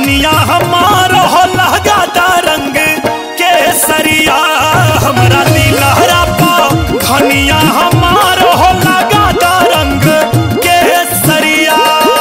धनिया हमार हो लगाता रंग केसरिया हमरा नीलहरा पा धनिया हमार हो लगाता रंग केसरिया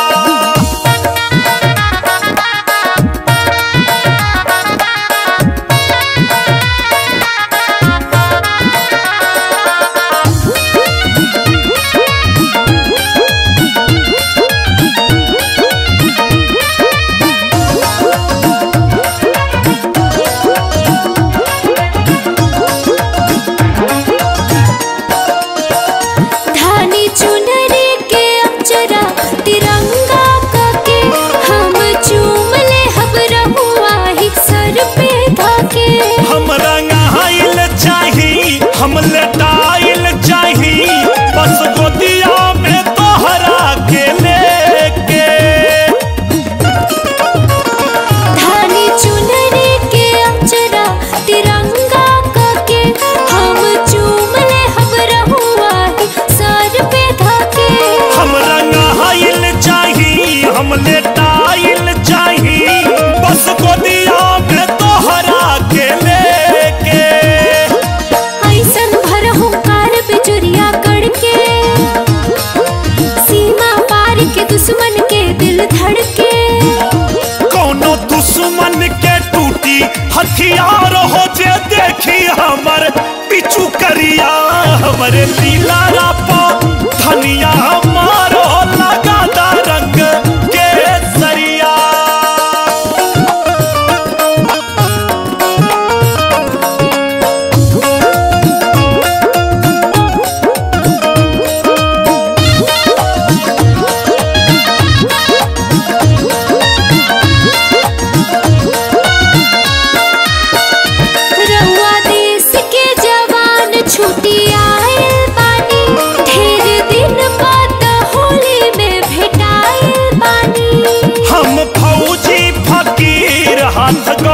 धानी चुनरी के अक्षरा तिरंगा कके हम चूम ले हब रहुआ ही सर पे धके हम रंगाइल चाही हम लटाइल चाही बस गोदिया में तोहरा के लेके धानी चुनरी के अक्षरा तिरंगा कके हम चूम ले हब रहुआ ही सर पे धके हम रंगाइल चाही हम लटाइल चाही बस गोदिया में तोहरा के लेके ऐसन भर हुंकार बिजुरिया कड़के सीमा पार के दुश्मन के दिल धड़के कोनो दुश्मन के टूटी हथियार हो जे देखी हमर पिछू करिया हमरे लीला रापा धनिया हमारो लगादा रंग के सरिया रउआ देश के जवान छुट्टी आयल बानी ढेर दिन बाद होली में भेटाइल बानी हम फौजी फकीर हाथ